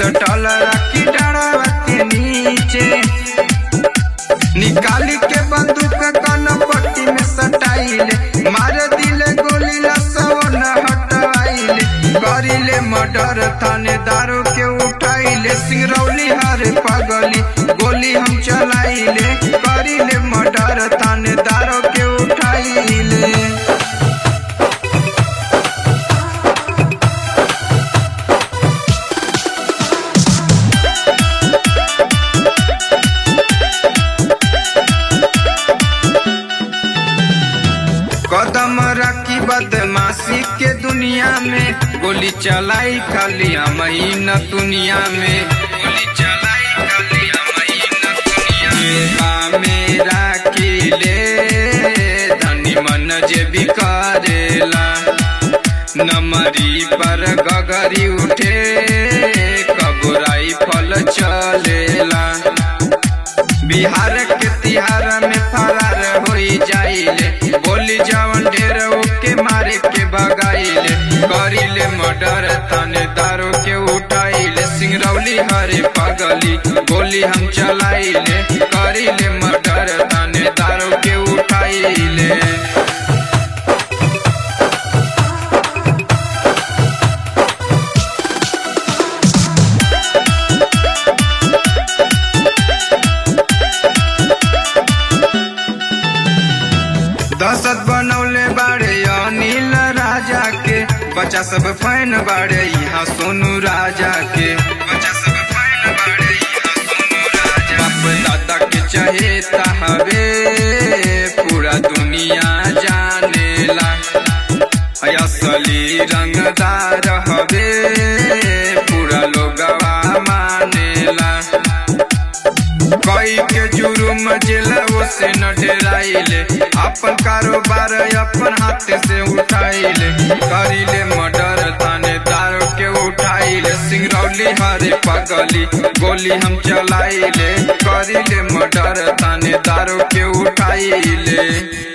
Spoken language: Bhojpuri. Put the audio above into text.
सटल राखी डाढ़वा के नीचे निकाली के बंदूक कन पट्टी में सटाइले मार दिले गोली लसवन हटवाइले करिले मर्डर थानेदारों के उठाइले सिंगरौली हरे पगली गोली हम चलाइले करिले मर्डर थानेदारों के उठाइले कदम रखी बदमाशी के दुनिया में गोली चलाई खाली महीना दुनिया में गोली चलाई खाली महीना दुनिया में मेरा किले धनी मन जे भी करेला नमरी पर गगरी उठे कबुराई फल चलेला बिहार के तिहार में फरार हो जाइले बोली जवन ढेर ओके मारे के भगाइले करिले मर्डर थानेदारों के उठाइले सिंगरौली हरे पगली गोली हम चलाइले करिले मर्डर थानेदारों के उठाइले दहशत बनौले बाड़े अनिल राजा के बच्चा सब फैन बाड़े यहाँ सोनू राजा के बच्चा सब फैन बाड़े यहाँ सोनू राजा बाप दादा के चहेता हवे पूरा दुनिया जानेला असली रंगदार हवे पूरा लोगवा मानेला कई के जुर्म जेल से न डराइले अपन कारोबार अपन हाथ से उठाइले करिले मर्डर थानेदार के उठाइले सिंगरौली हरे पगली गोली हम चलाइले करिले मर्डर थानेदार के उठाइले